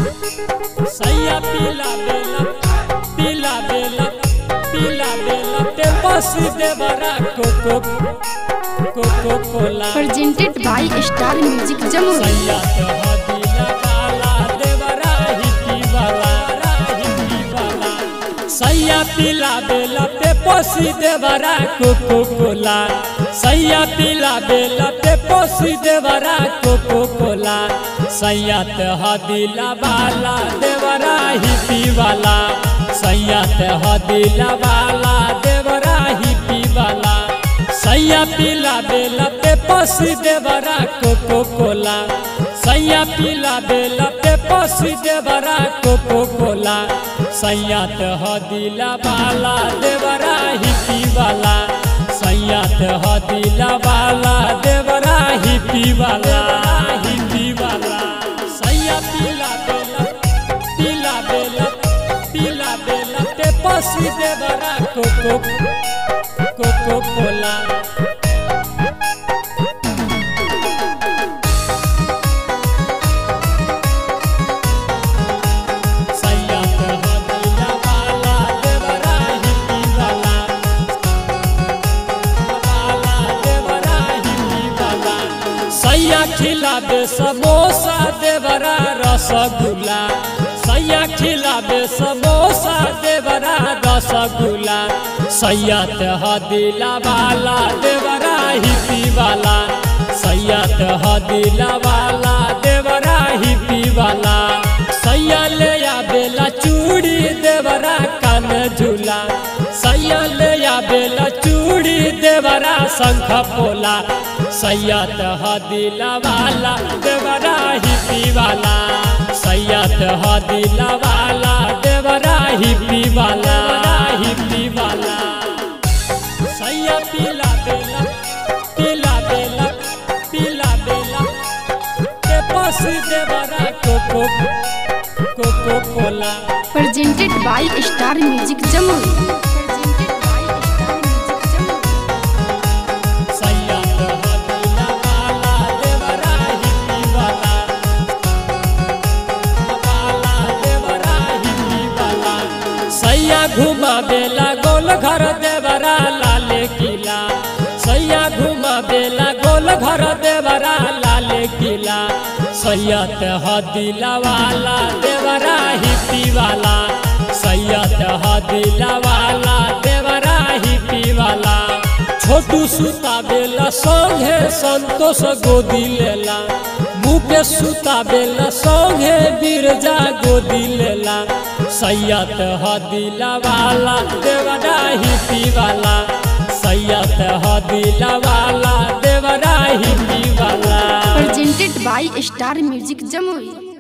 सैया पीला बेला पीला बेला पीला बेला ते बस देवरा coco coco cola presented by Star Music Jammu. सैया तो हदिला वाला देवरा हिप्पी वाला हिप्पी वाला सैया पीला बेला पे पोसी देवरा कोको कोला सैया पीला बेला पे पोसी देवरा कोको कोला सैया तो हदिला वाला देवरा हिप्पी वाला सैया तो हदिला वाला देवरा हिप्पी वाला सैया पीला बेला पे पसी देवरा कोको कोला सैया पीला बेला पे पसी देवरा कोको कोला सैया तो हदिला वाला देवरा हिपी वाला सैया तो हदिला वाला देवरा हिपी वाला हिपी वाला सैया पीला बेला पीला बेला पीला बेला पे पसी देवरा कोको कोको कोला सैया तो हदिला वाला देवरा हिप्पी वाला वाला देवरा हिप्पी वाला सैया खिलाबे समोसा देवरा रसगुल्ला सैया खिलाबे समोसा देवरा रसगुल्ला सैया तो हदिला वाला देवरा हिप्पी वाला सैया तो हदिला वाला देवरा हिप्पी वाला सैया ले आबेला चूड़ी देवरा कान झूला सैया ले आबेला चूड़ी देवरा शंख पोला सैया तो हदिला वाला देवरा हिप्पी वाला सैया तो हदिला वाला देवरा हिप्पी वाला हिप्पी वाला सैया पीला बेला पीला बेला पीला बेला ते पास देवरा coco coco cola Presented by Star Music Jammu. Presented by Star Music Jammu. सैया तो हदिला वाला देवरा हिप्पी वाला वाला देवरा हिप्पी वाला सैया घुमा बेला गोल घर देवरा लाले किला सैया घुमा बेला गोल घर देवरा लाले किला सैया तो हदिला वाला देवरा हिप्पी वाला सैया तो हदिला वाला देवरा हिप्पी वाला छोटू सुता बेला संगे संतोष गोदी लेला मुकेश सुता बेला संगे बिरजा गोदी लेला सैयद हदिला वाला देवरा हिपी वाला सैयद हदिला वाला देवरा हिपी वाला Presented by Star Music Jammu.